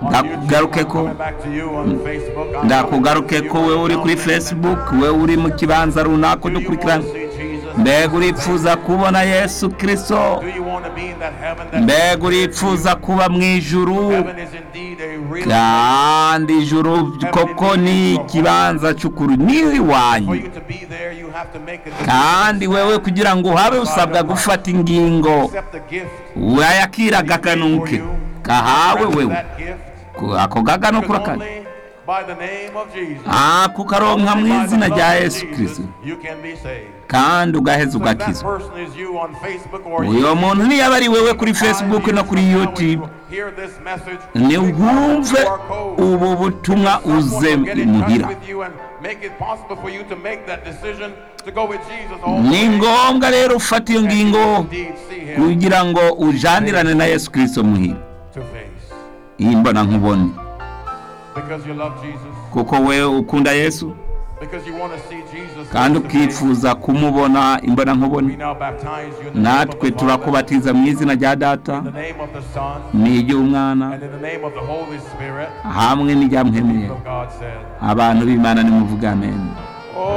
ndakugaruke ko ndakugaruke ko wewe uri kuri facebook wewe uri mu kibanza runaka udukurikirana mbega uripfuza kubona yesu kirisito mbega uripfuza kuba mu ijuru kandi ijuru koko ni ikibanza cy'ukuri ni iwanyu kandi wewe kugira ngo uhabe usabwa gufata ingingo wayakira agakanuke kahawe wewe ako gagano kurakane kukaronka mu izina rya yesu kirisito kandi ugaheza ugakizwa uyu muntu niyo ari wewe kuri facebook no kuri youtube ntiwumve ubu butumwa uze muhira ni ngombwa rero ufata iyo ngingo kugira ngo ujanirane na yesu kirisito muhira iyi mbona nkubone kuko we ukunda yesu kandi ukifuza kumubona imbona nkubone natwe turakubatiza mu izina rya data n'iry'umwana hamwe n'irya mwemeye abantu b'imana nimuvuga amen